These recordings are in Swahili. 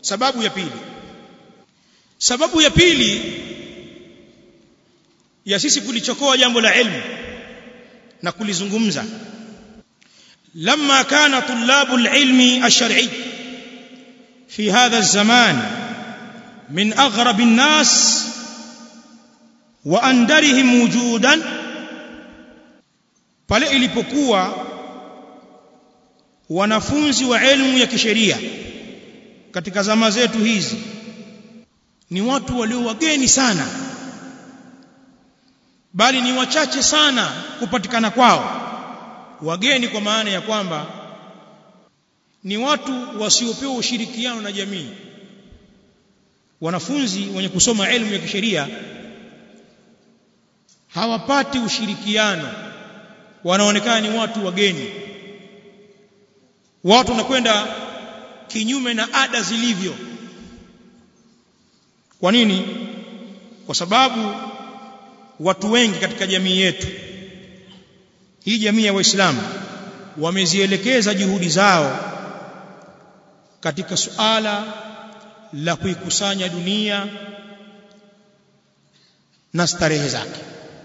sababu ya pili sababu ya pili ya sisi kulichokoa jambo la ilmu na kulizungumza لما كان طلاب العلم الشرعي في هذا الزمان من اغرب الناس واندرهم وجودا pale ilipokuwa wanafunzi wa elimu ya kisheria katika zama zetu hizi ni watu walio wageni sana bali ni wachache sana kupatikana kwao wageni kwa maana ya kwamba ni watu wasiopewa ushirikiano na jamii wanafunzi wenye kusoma elimu ya kisheria hawapati ushirikiano wanaonekana ni watu wageni watu wanakwenda kinyume na ada zilivyo kwa nini kwa sababu watu wengi katika jamii yetu hii jamii ya waislamu wamezielekeza juhudi zao katika suala la kuikusanya dunia na starehe zake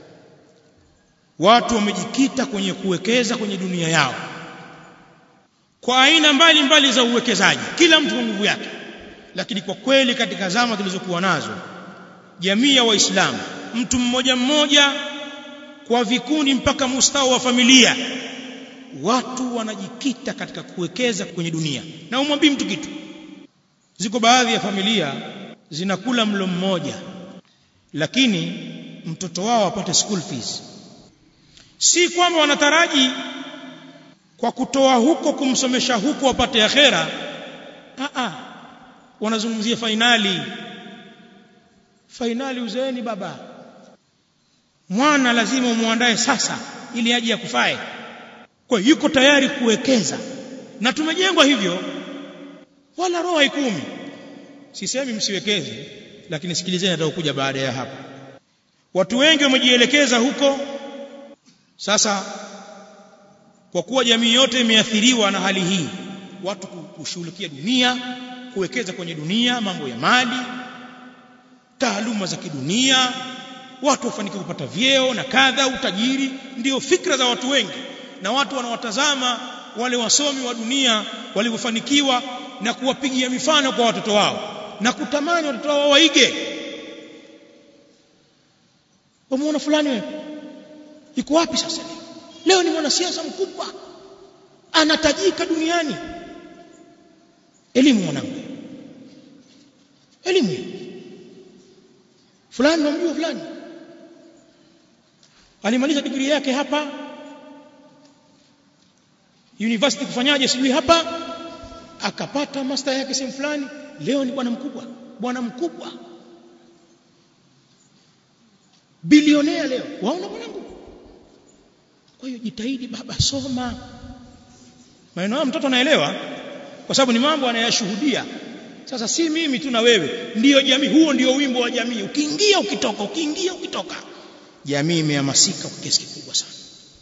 watu wamejikita kwenye kuwekeza kwenye dunia yao kwa aina mbalimbali mbali za uwekezaji kila mtu kwa nguvu yake lakini kwa kweli katika zama tulizokuwa nazo jamii ya waislamu mtu mmoja mmoja kwa vikundi mpaka mustawa wa familia watu wanajikita katika kuwekeza kwenye dunia na umwambii mtu kitu ziko baadhi ya familia zinakula mlo mmoja lakini mtoto wao apate school fees si kwamba wanataraji kwa kutoa huko kumsomesha huko wapate akhera a a wanazungumzia fainali fainali uzeeni baba mwana lazima umuandae sasa ili aje akufae kwa yuko tayari kuwekeza na tumejengwa hivyo wala roho haikumi sisemi msiwekeze lakini sikilizeni atakuja baada ya hapo watu wengi wamejielekeza huko sasa kwa kuwa jamii yote imeathiriwa na hali hii watu kushughulikia dunia kuwekeza kwenye dunia mambo ya mali taaluma za kidunia watu wafanikiwa kupata vyeo na kadha utajiri ndio fikra za watu wengi na watu wanawatazama wale wasomi wa dunia walivyofanikiwa na kuwapigia mifano kwa watoto wao na kutamani watoto wao waige wamuona fulani wewe iko wapi sasa leo ni mwanasiasa mkubwa anatajika duniani elimu mwanangu elimu fulani namjua fulani alimaliza digrii yake hapa university kufanyaje sijui hapa akapata master yake sehemu fulani leo ni bwana mkubwa bwana mkubwa bilionea leo waona mwanangu kwa hiyo jitahidi baba soma maneno haya mtoto anaelewa kwa sababu ni mambo anayashuhudia sasa si mimi tu na wewe ndiyo jamii huo ndio wimbo wa jamii ukiingia ukitoka ukiingia ukitoka jamii imehamasika kwa kiasi kikubwa sana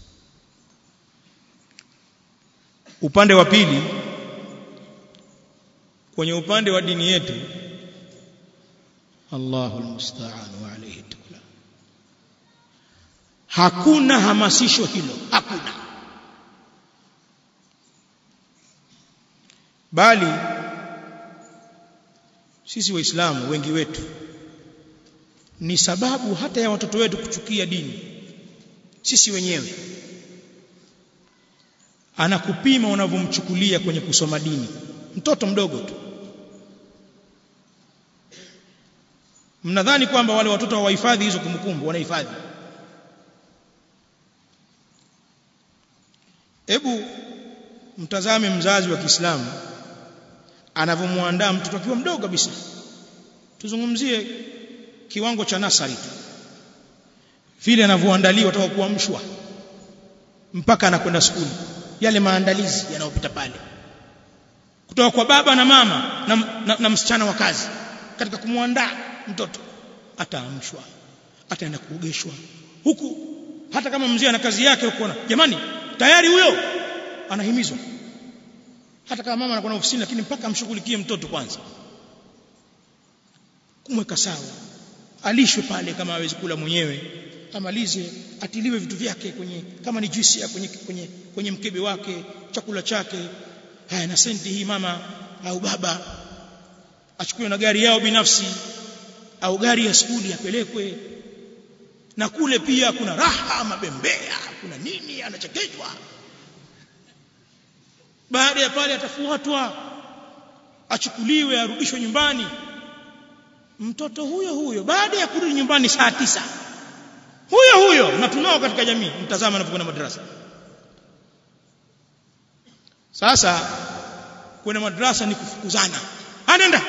upande wa pili kwenye upande wa dini yetu Allahu almusta'an wa alayhi tukla hakuna hamasisho hilo hakuna bali sisi waislamu wengi wetu ni sababu hata ya watoto wetu kuchukia dini sisi wenyewe anakupima unavyomchukulia kwenye kusoma dini mtoto mdogo tu mnadhani kwamba wale watoto hawahifadhi hizo kumbukumbu wanahifadhi hebu mtazame mzazi wa Kiislamu anavyomwandaa mtoto akiwa mdogo kabisa tuzungumzie kiwango cha nasari tu vile anavyoandaliwa toka kuamshwa mpaka anakwenda skuli yale maandalizi yanayopita pale kutoka kwa baba na mama na, na, na msichana wa kazi katika kumwandaa mtoto ataamshwa ataenda kuogeshwa huku hata kama mzee ana kazi yake huko jamani tayari huyo anahimizwa hata kama mama anakuwa ofisini lakini mpaka amshughulikie mtoto kwanza kumweka sawa alishwe pale kama hawezi kula mwenyewe amalize atiliwe vitu vyake kwenye kama ni juisi ya kwenye, kwenye, kwenye mkebe wake chakula chake haya na senti hii mama au baba achukue na gari yao binafsi au gari ya skuli apelekwe na kule pia kuna raha mabembea kuna nini anachekeshwa baada ya pale atafuatwa achukuliwe arudishwe nyumbani mtoto huyo huyo baada ya kurudi nyumbani saa tisa huyo huyo na tunao katika jamii mtazama anapokwenda madrasa sasa kwenda madrasa ni kufukuzana anaenda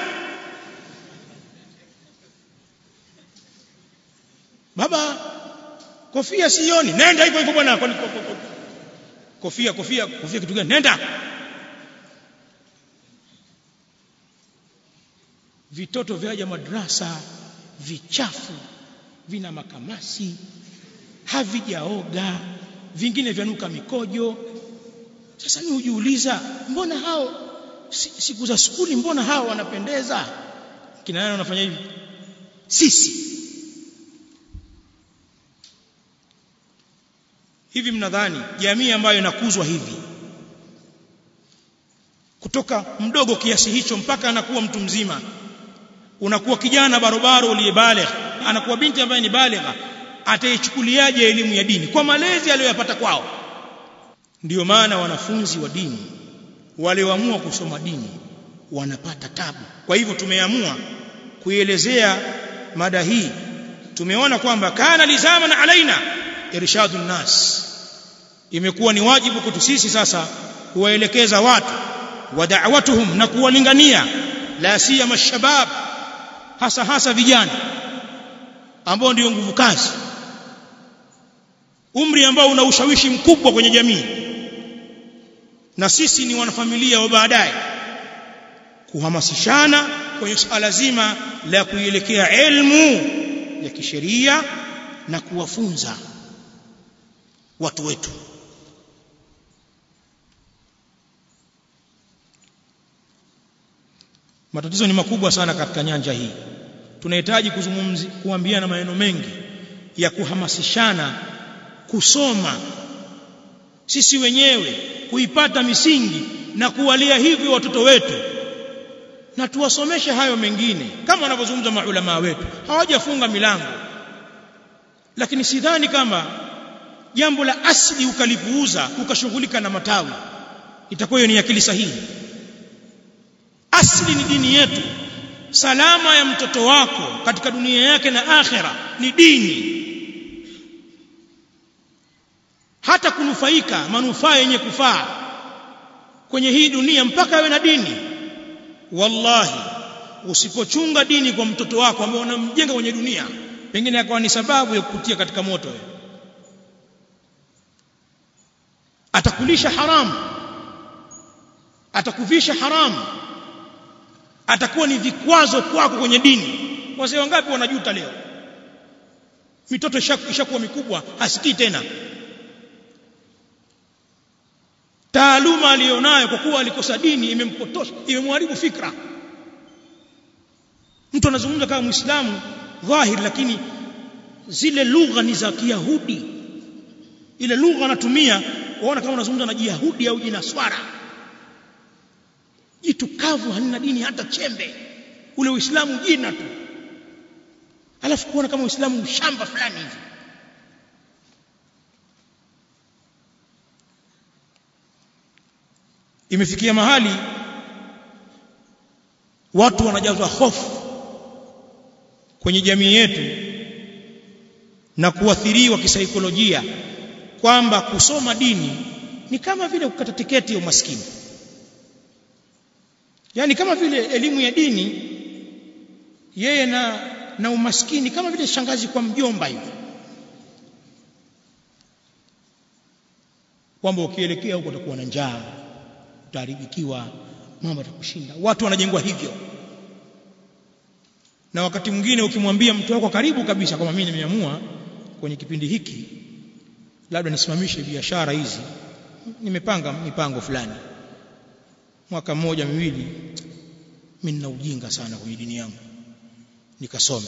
baba kofia sioni nenda hivyo hivyo bwana kofia kofia kofia kitu gani nenda vitoto vyaja madrasa vichafu vina makamasi havijaoga vingine vyanuka mikojo sasa mimi hujiuliza mbona hao siku za skuli mbona hao wanapendeza kina nani wanafanya hivi sisi hivi mnadhani jamii ambayo inakuzwa hivi kutoka mdogo kiasi hicho mpaka anakuwa mtu mzima unakuwa kijana barobaro uliyebaligh anakuwa binti ambaye ni baligha ataichukuliaje elimu ya dini kwa malezi aliyoyapata kwao ndiyo maana wanafunzi wa dini walioamua kusoma dini wanapata tabu kwa hivyo tumeamua kuielezea mada hii tumeona kwamba kana lizaman alaina irshadu nnas imekuwa ni wajibu kwetu sisi sasa kuwaelekeza watu wa da'watuhum na kuwalingania la siyama shabab hasa hasa vijana ambao ndio nguvu kazi umri ambao una ushawishi mkubwa kwenye jamii na sisi ni wanafamilia wa baadaye kuhamasishana kwenye suala zima la kuielekea elimu ya kisheria na kuwafunza watu wetu matatizo ni makubwa sana katika nyanja hii tunahitaji kuzungumzi kuambiana maneno mengi ya kuhamasishana kusoma sisi wenyewe kuipata misingi na kuwalia hivyo watoto wetu na tuwasomeshe hayo mengine kama wanavyozungumza maulama wetu hawajafunga milango lakini sidhani kama jambo la asili ukalipuuza ukashughulika na matawi itakuwa hiyo ni akili sahihi asili ni dini yetu salama ya mtoto wako katika dunia yake na akhera ni dini hata kunufaika manufaa yenye kufaa kwenye hii dunia mpaka awe na dini wallahi usipochunga dini kwa mtoto wako ambaye unamjenga kwenye dunia pengine akawa ni sababu ya kukutia katika moto wewe atakulisha haramu atakuvisha haramu atakuwa ni vikwazo kwako kwenye dini wazee wangapi wanajuta leo mitoto ishakuwa mikubwa hasikii tena taaluma aliyonayo kwa kuwa alikosa dini imempotosha imemharibu fikra mtu anazungumza kama muislamu dhahir lakini zile lugha ni za kiyahudi ile lugha anatumia waona kama unazungumza na jiyahudi au jinaswara jitu kavu halina dini hata chembe ule uislamu jina tu alafu kuona kama uislamu shamba fulani hivi imefikia mahali watu wanajazwa hofu kwenye jamii yetu na kuathiriwa kisaikolojia kwamba kusoma dini ni kama vile kukata tiketi ya umaskini yani kama vile elimu ya dini yeye na na umaskini kama vile shangazi kwa mjomba hivi kwamba ukielekea huko utakuwa na njaa utaharibikiwa mambo atakushinda watu wanajengwa hivyo na wakati mwingine ukimwambia mtu wako karibu kabisa kama mimi nimeamua kwenye kipindi hiki labda nisimamishe biashara hizi nimepanga mipango fulani mwaka mmoja miwili mimi nina ujinga sana kwenye dini yangu nikasome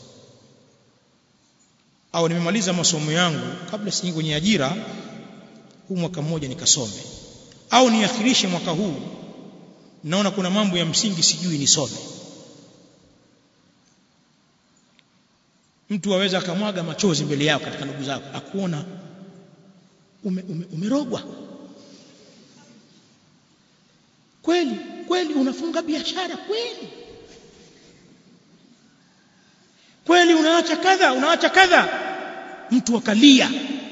au nimemaliza masomo yangu kabla siingi kwenye ajira huu mwaka mmoja nikasome au niakhirishe mwaka huu naona kuna mambo ya msingi sijui nisome mtu aweza akamwaga machozi mbele yako katika ndugu zako akuona ume, ume, umerogwa kweli kweli unafunga biashara kweli kweli unaacha kadha unaacha kadha mtu akalia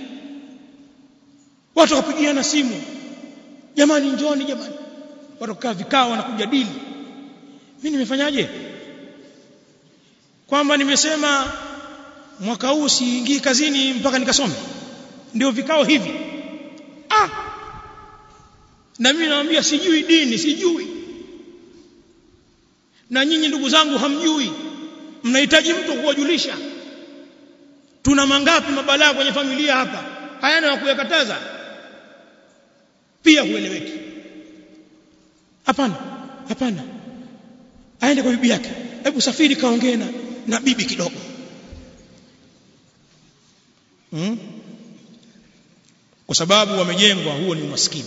watu wakapigiana simu jamani njoni jamani watu kaa vikao wanakujadili mimi nimefanyaje kwamba nimesema mwaka huu siingii kazini mpaka nikasome ndio vikao hivi ah na mimi naambia sijui dini sijui na nyinyi ndugu zangu hamjui mnahitaji mtu kuwajulisha tuna mangapi mabalaa kwenye familia hapa hayana wa kuyakataza pia hueleweki hapana hapana aende kwa bibi yake hebu safiri kaongee na, na bibi kidogo hmm? kwa sababu wamejengwa huo ni umaskini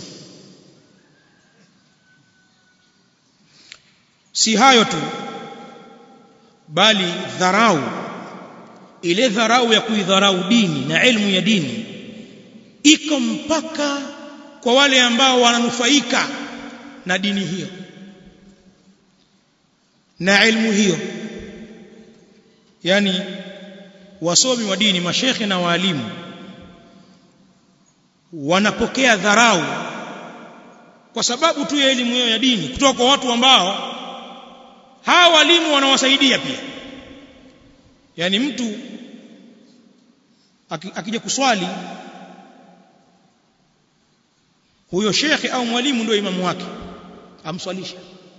si hayo tu bali dharau ile dharau ya kuidharau dini na elimu ya dini iko mpaka kwa wale ambao wananufaika na dini hiyo na elimu hiyo yani wasomi wa dini mashekhe na waalimu wanapokea dharau kwa sababu tu ya elimu hiyo ya dini kutoka kwa watu ambao hawa walimu wanawasaidia pia yani mtu akija kuswali huyo shekhe au mwalimu ndio imamu wake amswalisha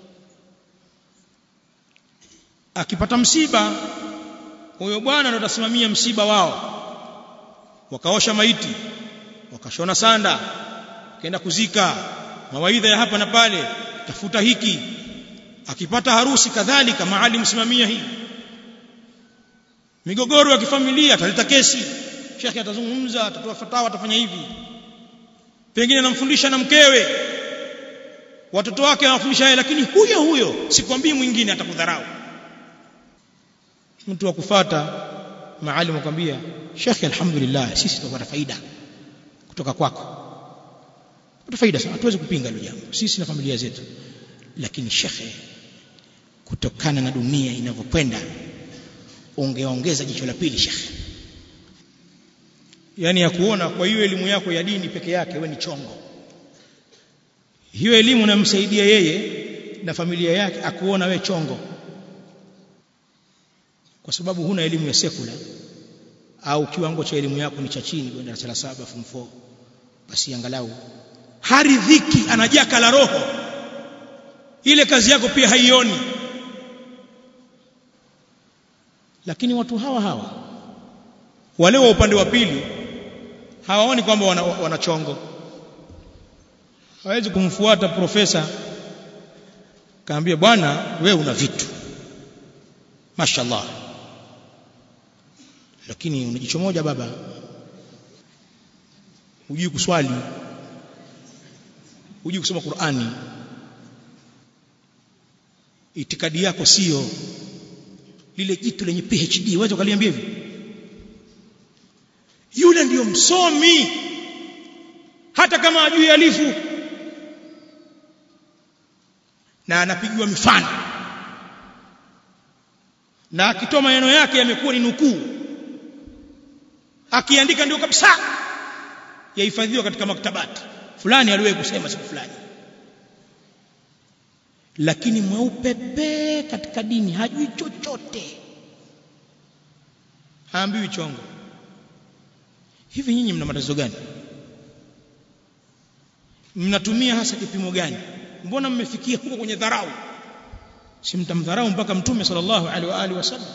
akipata msiba huyo bwana ndo atasimamia msiba wao wakaosha maiti wakashona sanda kaenda kuzika mawaidha ya hapa na pale tafuta hiki akipata harusi kadhalika mahali msimamia hii migogoro ya kifamilia ataleta kesi shekhe atazungumza atatoa fatawa atafanya hivi pengine anamfundisha na mkewe watoto wake anawafundisha yeye lakini huyo huyo sikwambii mwingine atakudharau mtu wa kufata maalimu akwambia shekhe alhamdulillah sisi tutapata faida kutoka kwako tutapata faida sana hatuwezi kupinga hilo jambo sisi na familia zetu lakini shekhe kutokana na dunia inavyokwenda ungeongeza jicho la pili shekhe yani ya kuona kwa hiyo elimu yako ya dini peke yake wewe ni chongo hiyo elimu inamsaidia yeye na familia yake akuona we chongo kwa sababu huna elimu ya sekula au kiwango cha elimu yako ni cha chini kwenda darasa la saba form 4 basi angalau haridhiki anajaka la roho ile kazi yako pia haioni lakini watu hawa hawa wale wa upande wa pili hawaoni kwamba wana, wana chongo hawezi kumfuata profesa kaambia bwana we una vitu mashallah lakini una jicho moja baba hujui kuswali hujui kusoma Qur'ani itikadi yako sio lile jitu lenye PhD wacha ukaliambia hivi yule ndiyo msomi hata kama ajui alifu na anapigiwa mifano na akitoa maneno yake yamekuwa ni nukuu akiandika ndio kabisa yahifadhiwa katika maktabati fulani aliwahi kusema siku fulani lakini mweupe pe katika dini hajui chochote haambiwi chongo hivi nyinyi mna matatizo gani mnatumia hasa kipimo gani mbona mmefikia huko kwenye dharau si mtamdharau mpaka mtume sallallahu alaihi wa alihi wasallam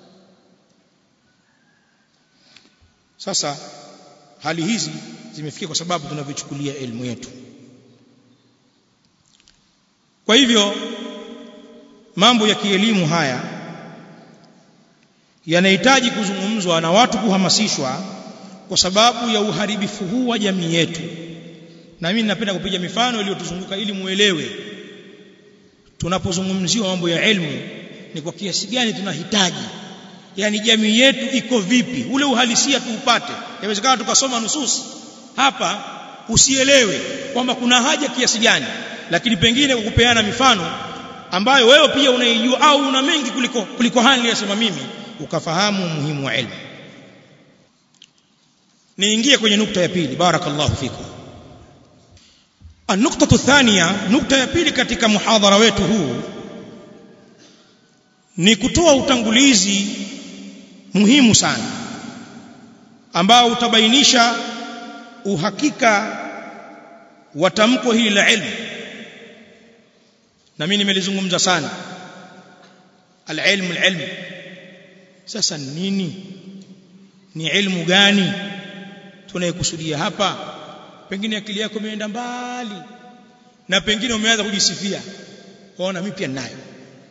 sasa hali hizi zimefikia kwa sababu tunavichukulia elimu yetu kwa hivyo mambo ya kielimu haya yanahitaji kuzungumzwa na watu kuhamasishwa kwa sababu ya uharibifu huu wa jamii yetu na mimi napenda kupiga mifano iliyotuzunguka ili muelewe tunapozungumziwa mambo ya elimu ni kwa kiasi gani tunahitaji yani jamii yetu iko vipi ule uhalisia tuupate inawezekana tukasoma nususi hapa usielewe kwamba kuna haja kiasi gani lakini pengine kwa kupeana mifano ambayo wewe pia unaijua au una mengi kuliko kuliko hali niliyosema mimi ukafahamu umuhimu wa elimu niingie kwenye nukta ya pili barakallahu fikum النقطة الثانية نقطة ya pili katika muhadhara wetu huu ni kutoa utangulizi muhimu sana ambao utabainisha uhakika wa tamko hili la ilmu na mimi nimelizungumza sana alilmu alilmu sasa nini ni ilmu gani tunayekusudia hapa pengine akili yako imeenda mbali na pengine umeanza kujisifia waona mimi pia ninayo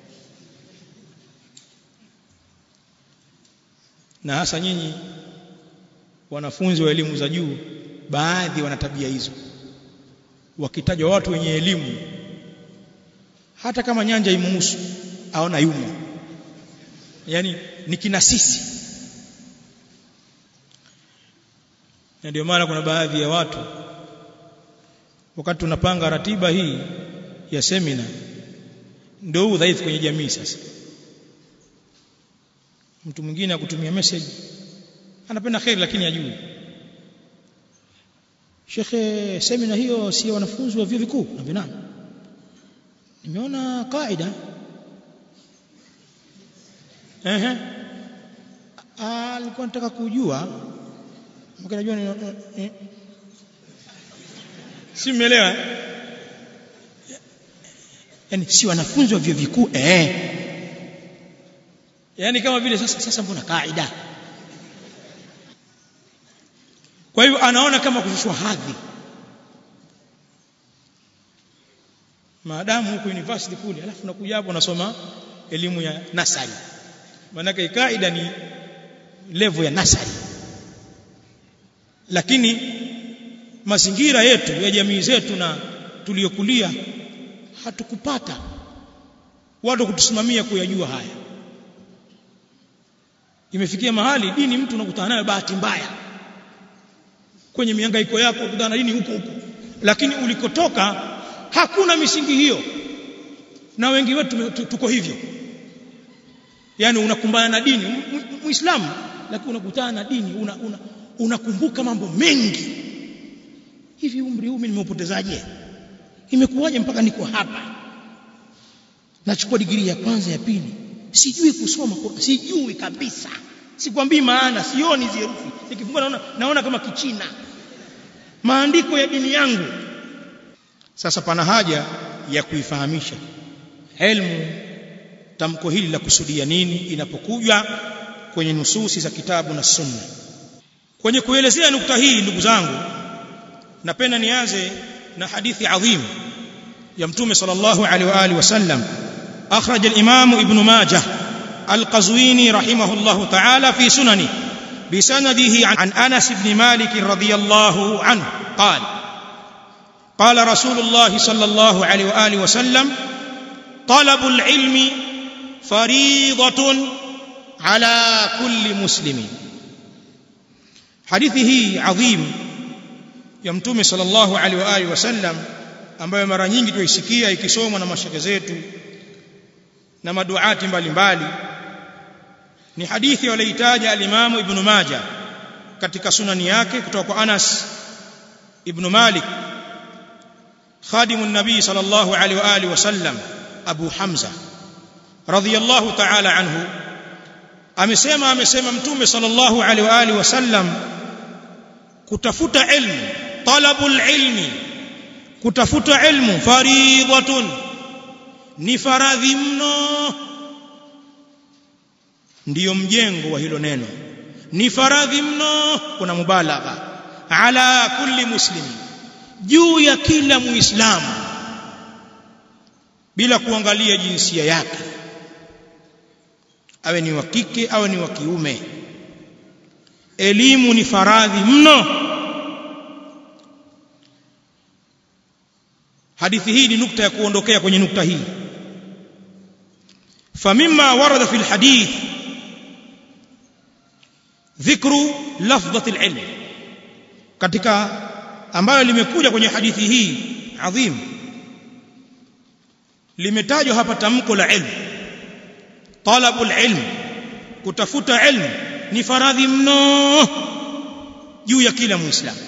na hasa nyinyi wanafunzi wa elimu za juu baadhi wana tabia hizo wakitajwa watu wenye elimu hata kama nyanja imuhusu aona yumo yani ni kina sisi na ndio maana kuna baadhi ya watu wakati tunapanga ratiba hii ya semina ndio udhaifu kwenye jamii sasa mtu mwingine akutumia message anapenda khair lakini ajui Shekhe semina hiyo si wanafunzi wa vyuo vikuu na vinani nimeona kaida ehe alikuwa nataka kujua mkinajua ni eh. si mmeelewa yani si wanafunzi wa vyuo vikuu eh yani kama vile sasa sasa mbona kaida kwa hivyo anaona kama kushushwa hadhi maadamu huko university kule alafu unakuja hapo unasoma elimu ya nasari maana kaida ni level ya nasari lakini mazingira yetu ya jamii zetu na tuliyokulia hatukupata watu kutusimamia kuyajua haya imefikia mahali dini mtu unakutana nayo bahati mbaya kwenye mihangaiko yako kukutana na dini huko huko lakini ulikotoka hakuna misingi hiyo na wengi wetu tuko hivyo yani unakumbana na dini muislamu lakini unakutana na dini una, una, unakumbuka mambo mengi hivi umri huu mimi nimeupotezaje imekuwaje mpaka niko hapa nachukua digrii ya kwanza ya pili sijui kusoma sijui kabisa sikwambii maana sioni hizo herufi nikifungua naona naona kama kichina maandiko ya dini yangu sasa pana haja ya kuifahamisha ilmu tamko hili la kusudia nini inapokuja kwenye nususi za kitabu na sunna kwenye kuelezea nukta hii ndugu zangu napenda nianze na hadithi adhim ya mtume sallallahu alaihi wa alihi wasallam akhraj al-imam ibn majah al-qazwini rahimahullah ta'ala fi sunani بسنده عن انس بن مالك رضي الله عنه قال قال رسول الله صلى الله عليه واله وسلم طلب العلم فريضه على كل مسلم hadithi hii adhim ya mtume sallallahu alaihi wa alihi wasallam ambayo mara nyingi tuisikia ikisomwa na mashaka zetu na maduati mbalimbali ni hadithi walioitaja al-Imam Ibn Majah katika sunani yake kutoka kwa Anas ibn Malik خادم النبي صلى الله عليه واله وسلم ابو حمزه رضي الله تعالى عنه amesema amesema mtume sallallahu alaihi wa alihi wasallam kutafuta ilmu talabul ilmi kutafuta ilmu faridhatun ni faradhi mno ndiyo mjengo wa hilo neno ni faradhi mno kuna mubalagha ala kulli muslimi juu ya kila muislamu bila kuangalia jinsia yake awe ni wa kike awe ni wa kiume elimu ni faradhi mno hadithi hii ni nukta ya kuondokea kwenye nukta hii famimma warada fi alhadith dhikru lafdhati alilm katika ambayo limekuja kwenye hadithi hii adhim limetajwa hapa tamko la ilmu talabu alilm kutafuta ilmu ni faradhi mno juu ya kila muislamu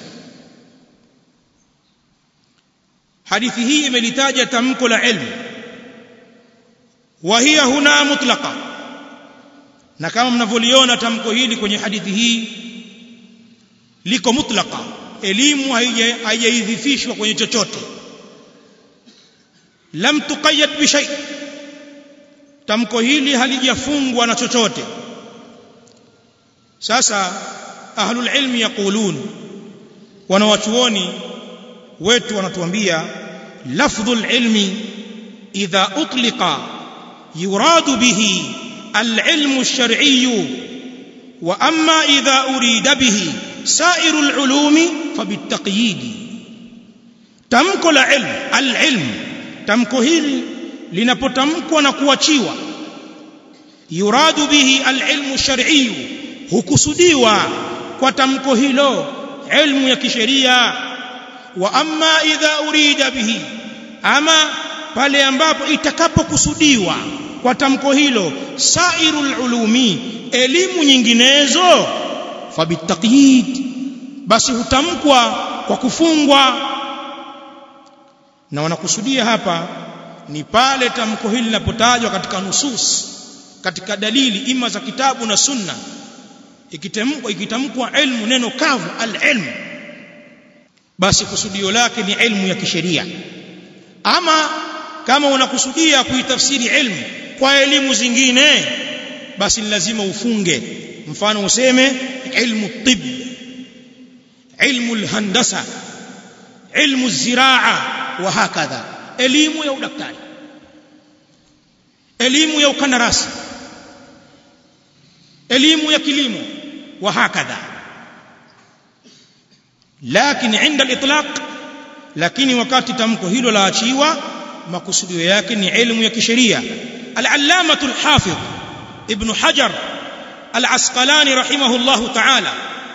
hadithi hii imelitaja tamko la ilmu wa hiya huna mutlaqa na kama mnavyoliona tamko hili kwenye hadithi hii liko mutlaqa elimu haijaidhifishwa kwenye chochote lam tuqayyad bi shay tamko hili halijafungwa na chochote sasa ahlul ilmi yaqulun wanawachuoni wetu wanatuambia lafdhul ilmi idha utliqa yuradu bihi العلم الشرعي واما اذا اريد به سائر العلوم فبالتقييد tamko la ilm alilm tamko hili linapotamkwa na kuachiwa yuradu bihi alilmu shar'i hukusudiwa kwa tamko hilo ilmu ya kisheria wa amma idha urida bihi ama pale ambapo itakapokusudiwa kwa tamko hilo sairul ulumi elimu nyinginezo fabitaqyid basi hutamkwa kwa kufungwa na wanakusudia hapa ni pale tamko hili linapotajwa katika nusus katika dalili ima za kitabu na sunna ikitamkwa ikitamkwa ilmu neno kavu al-ilm basi kusudio lake ni ilmu ya kisheria ama kama unakusudia kuitafsiri ilmu kwa elimu zingine basi ni lazima ufunge mfano useme ilmu tib ilmu alhandasa ilmu ziraa wa hakadha elimu ya udaktari elimu ya ukandarasi elimu ya kilimo wa hakadha lakini inda al-itlaq lakini wakati tamko hilo laachiwa makusudio yake ni elimu ya kisheria al-allamah al-hafidh ibn hajar al-asqalani rahimahullah ta'ala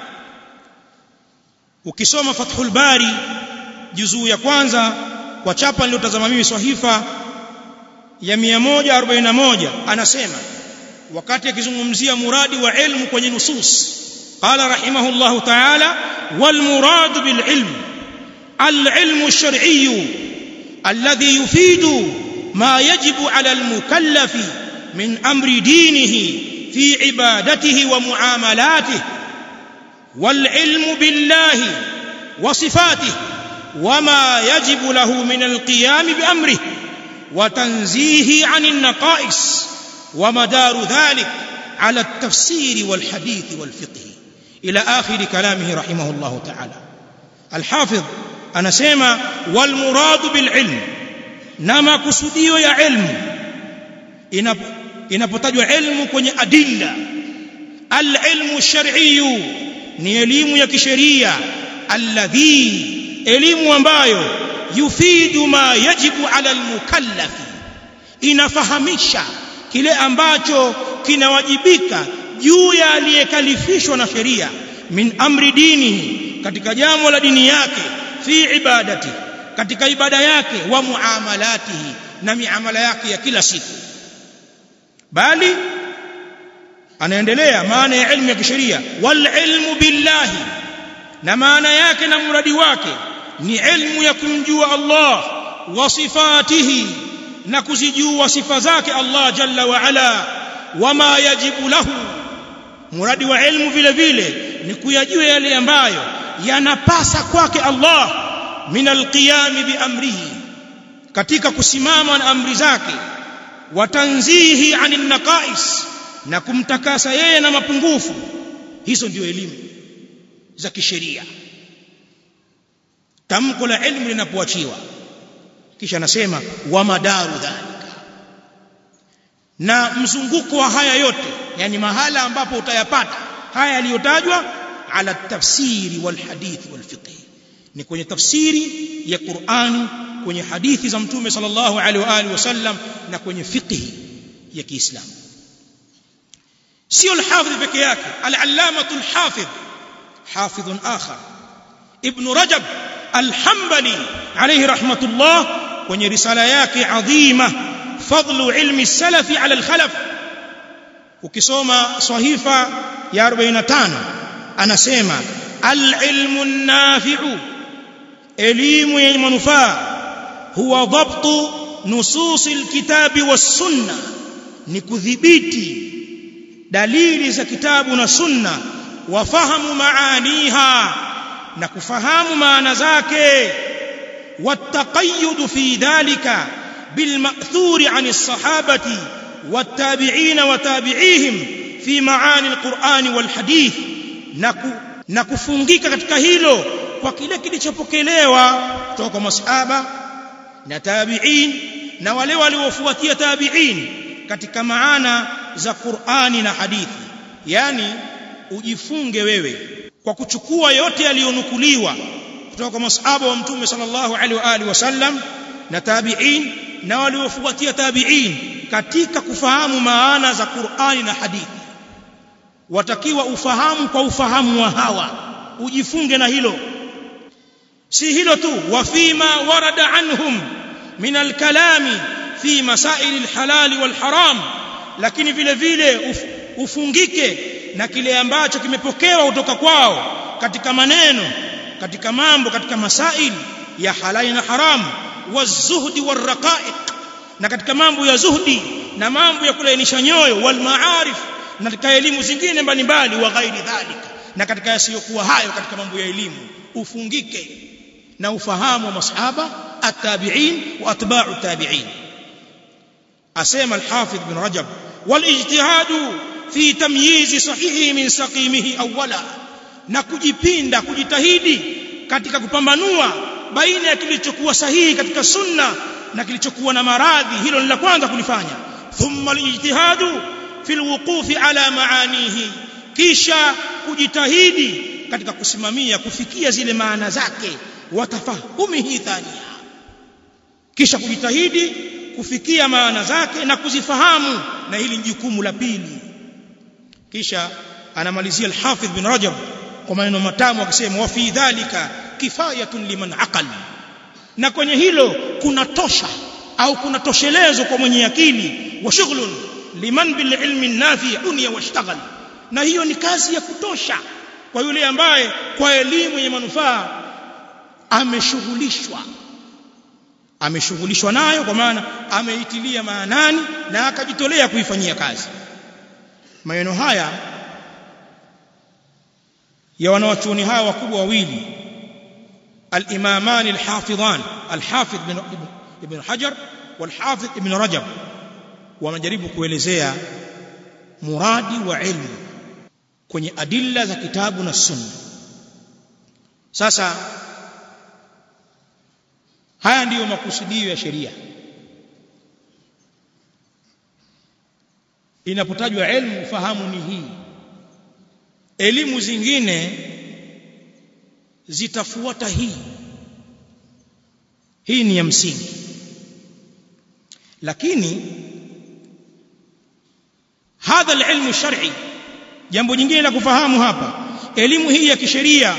ukisoma fathul bari juzuu ya kwanza kwa chapa niliyotazama mimi sahifa ya 141 anasema wakati akizungumzia muradi wa ilmu kwenye nusus qala rahimahullah ta'ala wal murad bil ilm al ilmu shar'i alladhi yufidu ma yajibu ala al mukallaf min amri dinihi fi ibadatihi wa muamalatihi wal ilmu billahi wa sifatihi وما يجب له من القيام بأمره وتنزيه عن النقائص ومدار ذلك على التفسير والحديث والفقه إلى آخر كلامه رحمه الله تعالى الحافظ أنا سيما والمراد بالعلم نما كسديو يا علم inapotajwa ilmu kwenye adilla alilmu shar'iyyu ni elimu ya kisheria alladhi elimu ambayo yufidu ma yajibu ala almukallafi inafahamisha kile ambacho kinawajibika juu ya aliyekalifishwa na sheria min amri dini katika jambo la dini yake fi ibadati katika ibada yake wa muamalatihi na miamala yake ya kila siku bali anaendelea maana ya ilmu ya kisheria wal ilmu billahi na maana yake na mradi wake ni ilmu ya kumjua Allah wa sifatihi na kuzijua sifa zake Allah jalla wa ala wama yajibu lahu mradi wa ilmu vile vile ni kuyajua yale ambayo yanapasa kwake Allah min alqiyami bi amrihi katika kusimama na amri zake watanzihi anin naqais na kumtakasa yeye na mapungufu hizo ndio elimu za kisheria tamko la ilmu linapoachiwa kisha anasema wa madaru dhalika na mzunguko wa haya yote yani mahala ambapo utayapata haya yaliyotajwa ala tafsiri wal hadithi wal fiqh ni kwenye tafsiri ya Qur'ani kwenye hadithi za mtume sallallahu alaihi wa alihi wasallam na kwenye fiqh ya Kiislamu sio al-hafidh peke yake al-allamatu al-hafidh hafidh akhar ibn rajab al-hanbali alayhi rahmatullah kwenye risala yake adhima fadlu ilmi salafi ala al-khalaf ukisoma sahifa ya 45 anasema al-ilmu an-nafi'u elimu yenye manufaa huwa dhabtu nusus al-kitabi was-sunnah ni kudhibiti dalili za kitabu na sunna wafahamu maaniha na kufahamu maana zake والتقيد في ذلك بالمأثور عن الصحابة والتابعين وتابعيهم في معاني القرآن والحديث na kufungika katika hilo kwa kile kilichopokelewa kutoka kwa masahaba na tabi'in na wale waliofuatia tabi'in katika maana za Qur'ani na hadithi yani ujifunge wewe kwa kuchukua yote yaliyonukuliwa kutoka kwa masahaba wa mtume sallallahu alaihi wa alihi wasallam na tabi'in na waliofuatia tabi'in katika kufahamu maana za Qur'ani na hadithi watakiwa ufahamu kwa ufahamu wa hawa ujifunge na hilo si hilo tu wa fima warada anhum min alkalami fi masail alhalal walharam lakini vile vile uf, ufungike na kile ambacho kimepokewa kutoka kwao katika maneno katika mambo katika masail ya halali na haramu wazuhdi waraqaiq na katika mambo ya zuhdi na mambo ya kulainisha nyoyo wal maarif na katika elimu zingine mbalimbali wa ghairi dhalika na katika yasiyokuwa hayo katika mambo ya elimu ufungike na ufahamu wa masahaba at-tabi'in wa atba'u tabi'in asema al-hafidh bin rajab wal ijtihadu fi tamyiz sahihi min saqimihi awwala na kujipinda kujitahidi katika kupambanua baina ya kilichokuwa sahihi katika sunna na kilichokuwa na maradhi hilo ni la kwanza kulifanya thumma al-ijtihadu fi al-wuqufi ala maanihi kisha kujitahidi katika kusimamia kufikia zile maana zake watafahumihi thania kisha kujitahidi kufikia maana zake na kuzifahamu na hili ni jukumu la pili kisha anamalizia al-Hafidh bin Rajab kwa maneno matamu akisema wa fi dhalika kifayatun liman aqal na kwenye hilo kuna tosha au kuna toshelezo kwa mwenye akili wa shughlun liman bil ilmi nafi dunya washtaghal na hiyo ni kazi ya kutosha kwa yule ambaye kwa elimu yenye manufaa ameshughulishwa ameshughulishwa nayo kwa maana ameitilia maanani na akajitolea kuifanyia kazi maneno haya ya wanawachuoni hawa wakubwa wawili al-imaman al-hafidhan al-hafidh ibn ibn hajar wal-hafidh ibn rajab wanajaribu kuelezea muradi wa ilmu kwenye adilla za kitabu na sunna sasa haya ndiyo makusudio ya sheria inapotajwa elimu ufahamu ni hii elimu zingine zitafuata hii hii ni ya msingi lakini hadha alilmu shar'i jambo jingine la kufahamu hapa elimu hii ya kisheria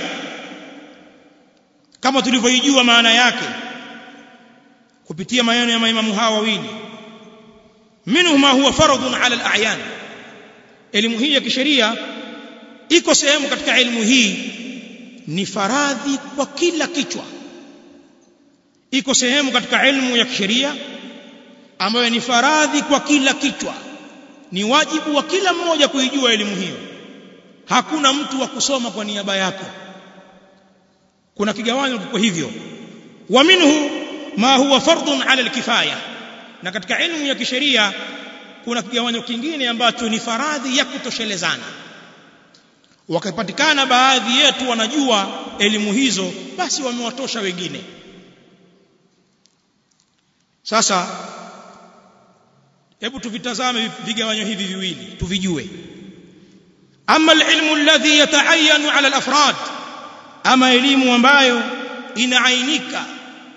kama tulivyoijua maana yake kupitia maneno ya maimamu hawa wawili minhu ma huwa fardhun ala al-a'yan elimu hii ya kisheria iko sehemu katika elimu hii ni faradhi kwa kila kichwa iko sehemu katika elimu ya kisheria ambayo ni faradhi kwa kila kichwa ni wajibu wa kila mmoja kuijua elimu hiyo hakuna mtu wa kusoma kwa niaba yako kuna kigawanyo kiko hivyo wa minhu ma huwa fardun ala alkifaya na katika elimu ya kisheria kuna kigawanyo kingine ambacho ni faradhi ya kutoshelezana wakapatikana baadhi yetu wanajua elimu hizo basi wamewatosha wengine sasa hebu tuvitazame vigawanyo hivi viwili tuvijue ama alilmu alladhi yata'ayyanu ala alafrad ama elimu ambayo inaainika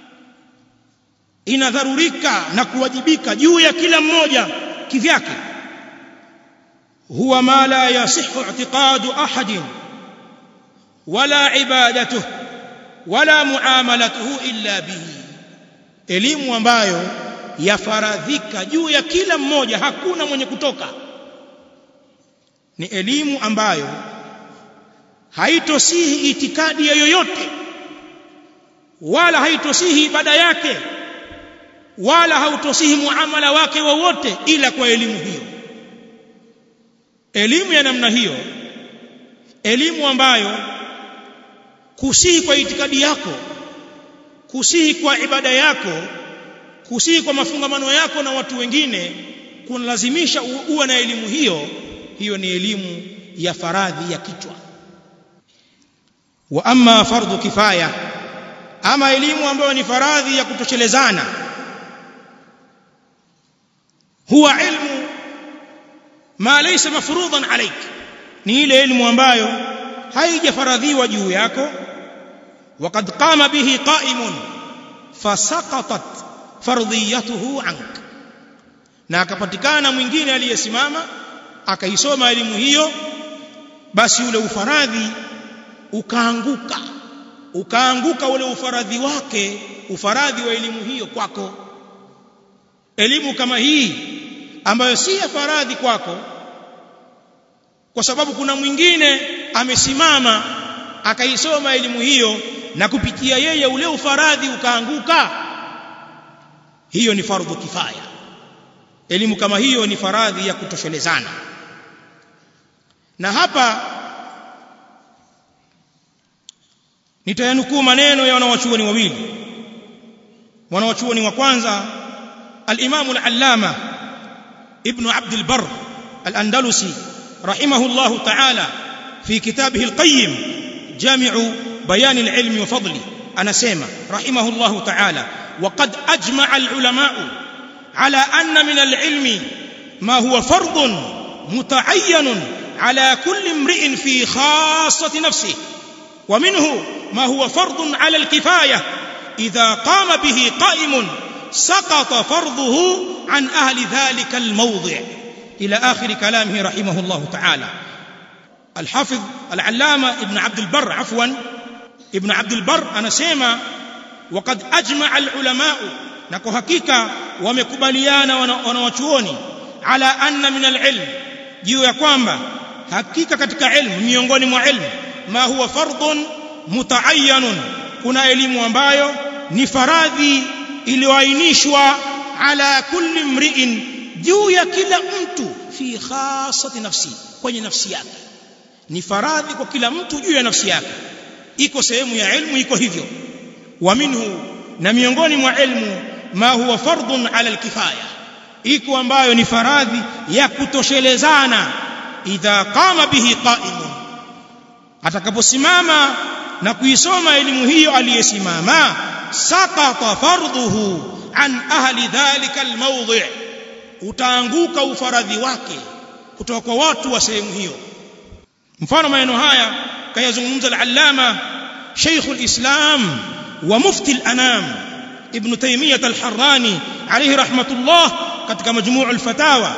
inadharurika na kuwajibika juu ya kila mmoja kivyake huwa ma la yasihu i'tiqadu ahadin wala ibadatuhu wala muamalatuhu illa bihi elimu ambayo yafaradhika juu ya kila mmoja hakuna mwenye kutoka ni elimu ambayo haitosihi itikadi ya yoyote wala haitosihi ibada yake wala hautosihi muamala wake wowote ila kwa elimu hiyo elimu ya namna hiyo elimu ambayo kusihi kwa itikadi yako kusihi kwa ibada yako kusihi kwa mafungamano yako na watu wengine kunalazimisha uwe na elimu hiyo hiyo ni elimu ya faradhi ya kichwa wa amma fardhu kifaya ama elimu ambayo ni faradhi ya kutoshelezana huwa ilmu ma laysa mafruḍan alayk ni ile elimu ambayo haijafaradhiwa juu yako وقد قام به قائم فسقطت fardhiyatuhu ank na akapatikana mwingine aliyesimama akaisoma elimu hiyo basi ule ufaradhi ukaanguka ukaanguka ule ufaradhi wake ufaradhi wa elimu hiyo kwako elimu kama hii ambayo si ya faradhi kwako kwa sababu kuna mwingine amesimama akaisoma elimu hiyo na kupitia yeye ule ufaradhi ukaanguka hiyo ni fardhu kifaya elimu kama hiyo ni faradhi ya kutoshelezana na hapa nitayanukuu maneno ya wanawachuoni wawili wanawachuoni wa kwanza al-Imam al-Allama Ibn Abd al-Barr al-Andalusi rahimahullah ta'ala fi kitabihi al-Qayyim Jami'u Bayan al-Ilm wa Fadli anasema rahimahullah ta'ala وقد أجمع العلماء على أن من العلم ما هو فرض متعين على كل امرئ في خاصة نفسه ومنه ما هو فرض على الكفاية إذا قام به قائم سقط فرضه عن أهل ذلك الموضع إلى آخر كلامه رحمه الله تعالى الحافظ العلامة ابن عبد البر عفوا ابن عبد البر أنا سيما وقد أجمع العلماء نكو حقيقة ومكبليانا ونوچوني على أن من العلم juu ya kwamba hakika katika ilmu miongoni mwa ilmu ma huwa fardhun mutaayyanun kuna elimu ambayo ni faradhi iliyoainishwa ala kulli mri'in juu ya kila mtu fi khasati nafsi kwenye nafsi yake ni faradhi kwa kila mtu juu ya nafsi yake iko sehemu ya ilmu iko hivyo wa minhu na miongoni mwa ilmu ma huwa fardhun ala alkifaya iko ambayo ni faradhi ya kutoshelezana idha qama bihi qa'imun atakaposimama na kuisoma elimu hiyo aliyesimama saqata fardhuhu an ahli dhalika almawdi' utaanguka ufaradhi wake kutoka kwa watu wa sehemu hiyo mfano maneno haya kayazungumza al-allama shaykh al-islam wa mufti al-anam ibn taymiyah al-harrani alayhi rahmatullah katika majmuu al-fatawa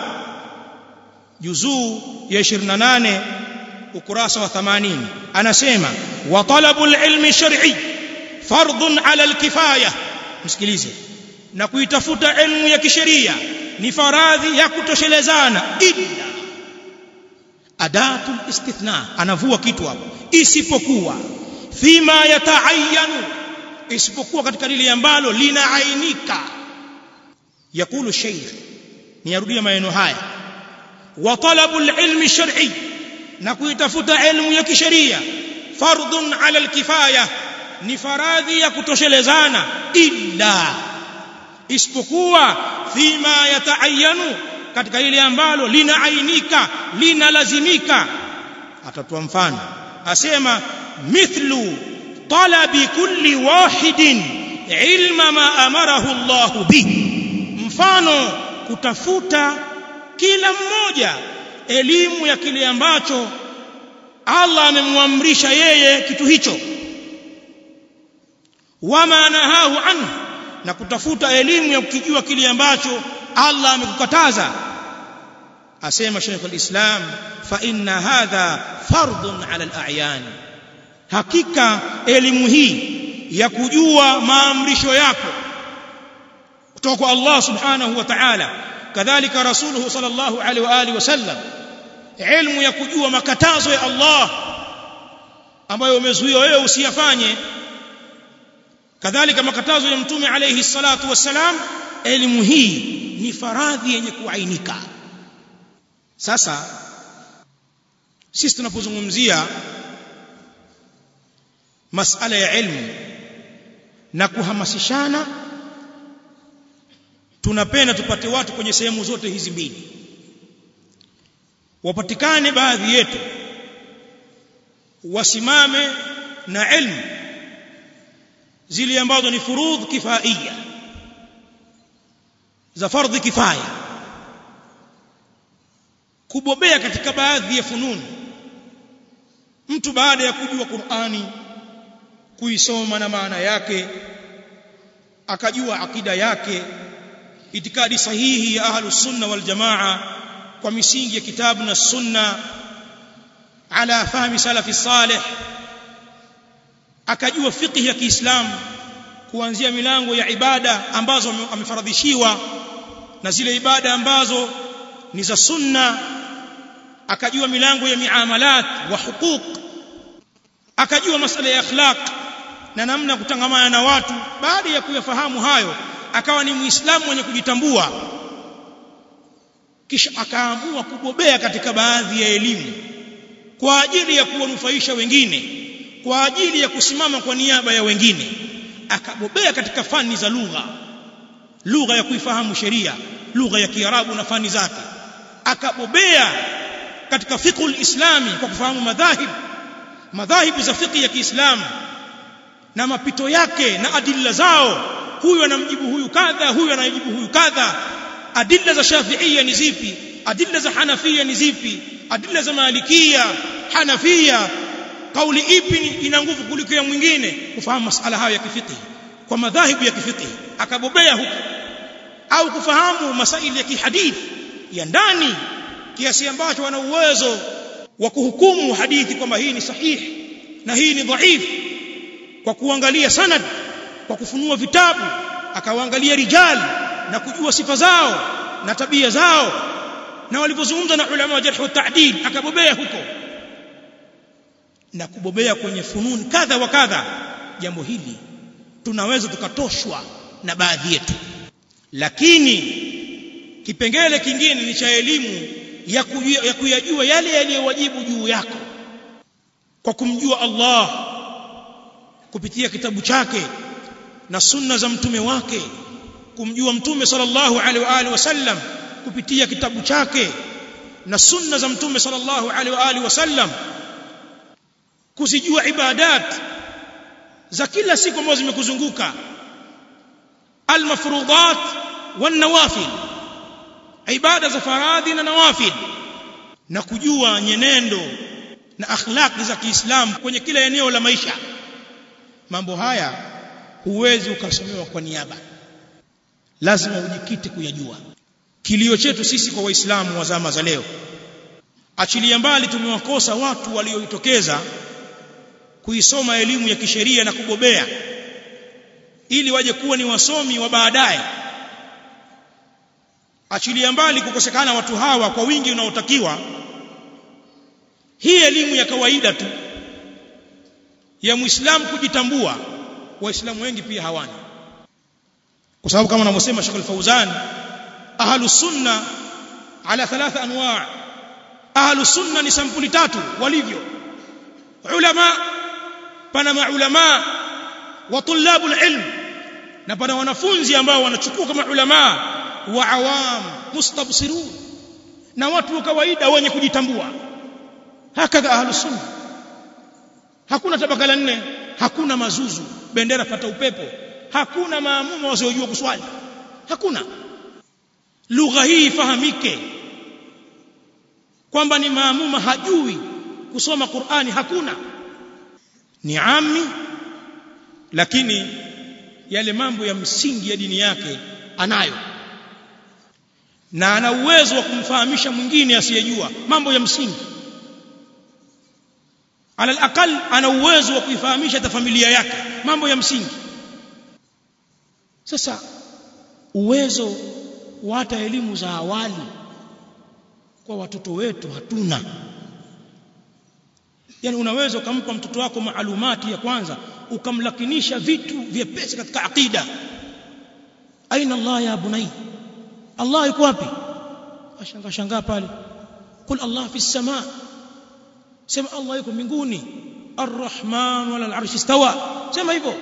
juzuu ya 28 ukurasa wa 80 anasema wa talabul ilmi shar'i fardun ala al-kifaya msikilize na kuitafuta elimu ya kisheria ni faradhi ya kutoshelezana illa adatul istithna anavua kitu hapo isipokuwa fima yataayyanu isipokuwa katika lile ambalo linaainika yakulu shaykh niyarudia maneno haya wa talabul ilmi shar'i na kuitafuta elimu ya kisheria fardun ala alkifaya ni faradhi ya kutoshelezana illa isipokuwa fima yataayyanu katika ile ambalo linaainika linalazimika atatoa mfano asema mithlu talabi kulli wahidin ilma ma amarahu Allah bi mfano kutafuta kila mmoja elimu ya kile ambacho Allah amemwamrisha yeye kitu hicho wama nahahu anhu na kutafuta elimu ya kukijua kile ambacho Allah amekukataza asema Sheikh al-Islam fa inna hadha fardun ala al-a'yan hakika elimu hii ya kujua maamrisho yako kutoka kwa Allah subhanahu wa ta'ala kadhalika rasuluhu sallallahu alaihi wa alihi wasallam ilmu ya kujua makatazo ya Allah ambayo umezuia wewe usiyafanye kadhalika makatazo ya mtume alayhi salatu wassalam elimu hii ni faradhi yenye kuainika sasa sisi tunapozungumzia masala ya ilmu na kuhamasishana tunapenda tupate watu kwenye sehemu zote hizi mbili wapatikane baadhi yetu wasimame na ilmu zile ambazo ni furudh kifaia za fardhi kifaya kubobea katika baadhi ya fununi mtu baada ya kujua Qur'ani kuisoma na maana yake akajua akida yake itikadi sahihi ya ahlus sunna wal jamaa kwa misingi ya kitabu na sunna ala fahmi salafi salih akajua fiqh ya Kiislamu kuanzia milango ya ibada ambazo amefaradhishiwa na zile ibada ambazo ni za sunna akajua milango ya miamalat wa huquq akajua masala ya akhlaq na namna kutangamana na watu baada ya kuyafahamu hayo akawa ni muislamu mwenye kujitambua kisha akaamua kubobea katika baadhi ya elimu kwa ajili ya kuwanufaisha wengine kwa ajili ya kusimama kwa niaba ya wengine akabobea katika fani za lugha lugha ya kuifahamu sheria lugha ya kiarabu na fani zake akabobea katika fiqhul islami kwa kufahamu madhahib madhahibu za fiqh ya Kiislamu na mapito yake na adilla zao huyu anamjibu huyu kadha huyu anajibu huyu kadha adilla za shafiia ni zipi adilla za hanafia ni zipi adilla za malikia hanafia kauli ipi ina nguvu kuliko ya mwingine kufahamu masala hayo ya kifiqh kwa madhahibu ya kifiqh akabobea huko au kufahamu masaili ya kihadithi ya ndani kiasi ambacho wana uwezo wa kuhukumu hadithi kwamba hii ni sahihi na hii ni dhaifu kwa kuangalia sanad kwa kufunua vitabu akawaangalia rijal na kujua sifa zao na tabia zao na walipozungumza na ulama wa jarh wa ta'dil akabobea huko na kubobea kwenye fununi kadha wa kadha jambo hili tunaweza tukatoshwa na baadhi yetu lakini kipengele kingine ni cha elimu ya, kujua, ya kuyajua yale yaliyowajibu juu yako kwa kumjua Allah kupitia kitabu chake na sunna za mtume wake kumjua mtume sallallahu alaihi wa alihi wasallam kupitia kitabu chake na sunna za mtume sallallahu alaihi wa alihi wasallam kuzijua ibadat za kila siku ambazo zimekuzunguka almafruḍat wan nawafil ibada za faradhi na nawafil na kujua nyenendo na akhlaqi za Kiislamu kwenye kila eneo la maisha mambo haya huwezi ukasomewa kwa niaba lazima ujikite kuyajua kilio chetu sisi kwa waislamu wa zama za leo achilia mbali tumewakosa watu waliojitokeza kuisoma elimu ya kisheria na kubobea ili waje kuwa ni wasomi wa baadaye achilia mbali kukosekana watu hawa kwa wingi unaotakiwa hii elimu ya kawaida tu ya muislamu kujitambua waislamu wengi pia hawana kwa sababu kama anavyosema Sheikh Al-Fauzan ahlu sunna ala thalatha anwa' ahlu sunna ni sampuli tatu walivyo ulama pana maulama wa tulabul ilm na pana wanafunzi ambao wanachukua kama ulama wa awam mustabsirun na watu wa kawaida wenye kujitambua hakadha ahlu sunna hakuna tabaka la nne hakuna mazuzu bendera pata upepo hakuna maamuma wasiojua kuswali hakuna lugha hii ifahamike kwamba ni maamuma hajui kusoma Qur'ani hakuna ni ami lakini yale mambo ya msingi ya dini yake anayo na ana uwezo wa kumfahamisha mwingine asiyejua mambo ya msingi ala alaqal ana uwezo wa kuifahamisha hata familia yake mambo ya msingi sasa uwezo wa hata elimu za awali kwa watoto wetu hatuna yani unaweza ukampa mtoto wako maalumati ya kwanza ukamlakinisha vitu vyepesi katika aqida aina Allah ya bunai Allah yuko wapi ashanga shangaa pale kul Allah fi sama sema Allah yuko mbinguni arrahman wala al'arsh istawa sema hivyo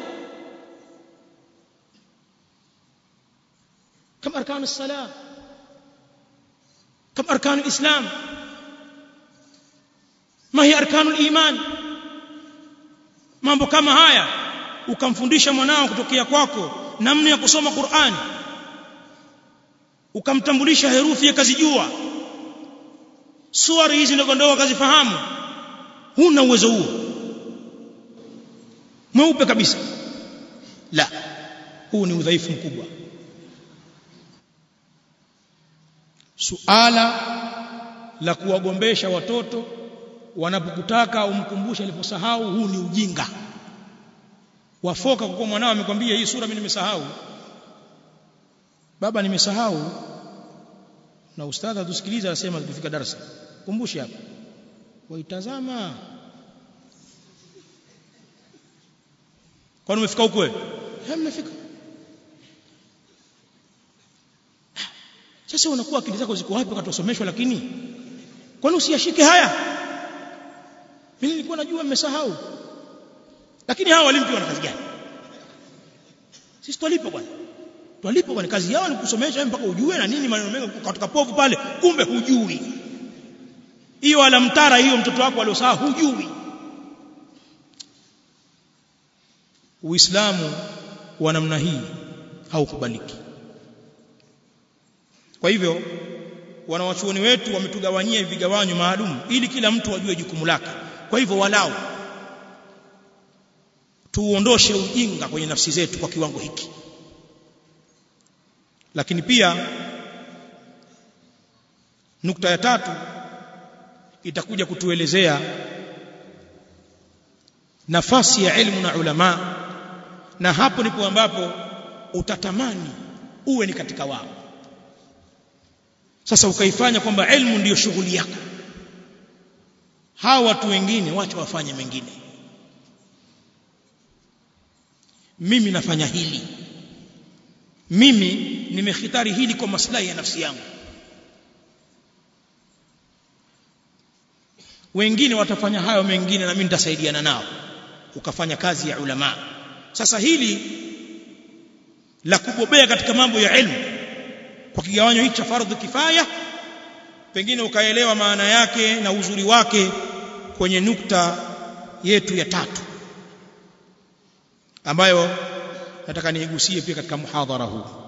كم أركان الصلاة كم أركان الإسلام ما هي أركان الإيمان mambo kama haya ukamfundisha mwanao kutokea kwako namna ya kusoma Qur'ani ukamtambulisha herufi akazijua suari hizi ndogo ndogo akazifahamu huna uwezo huo mweupe kabisa la huu ni udhaifu mkubwa suala la kuwagombesha watoto wanapokutaka umkumbushe aliposahau huu ni ujinga wafoka kwa kuwa mwanao amekwambia hii sura mimi nimesahau baba nimesahau na ustadha tusikiliza anasema tukifika darasa kumbushe hapa waitazama kwani umefika huko wewe mmefika sasa unakuwa akili zako ziko wapi wakati usomeshwa lakini kwani usiyashike haya mimi nilikuwa najua mmesahau lakini hawa walimu pia wana kazi gani sisi twalipo bwana twalipo bwana kazi yao ni kusomesha mpaka ujue na nini maneno mengi kutoka povu pale kumbe hujui hiyo alamtara hiyo mtoto wako aliosahau hujui Uislamu wa namna hii haukubaliki kwa hivyo wanawachuoni wetu wametugawanyia vigawanyo maalum ili kila mtu ajue jukumu lake kwa hivyo walau tuondoshe ujinga kwenye nafsi zetu kwa kiwango hiki lakini pia nukta ya tatu itakuja kutuelezea nafasi ya elimu na ulama na hapo ndipo ambapo utatamani uwe ni katika wao sasa ukaifanya kwamba elimu ndiyo shughuli yako hawa watu wengine wacha wafanye mengine mimi nafanya hili mimi nimehitari hili kwa maslahi ya nafsi yangu wengine watafanya hayo mengine na mimi nitasaidiana nao ukafanya kazi ya ulama sasa hili la kubobea katika mambo ya elimu kwa kigawanyo hichi cha fardhu kifaya pengine ukaelewa maana yake na uzuri wake kwenye nukta yetu ya tatu ambayo nataka niigusie pia katika muhadhara huu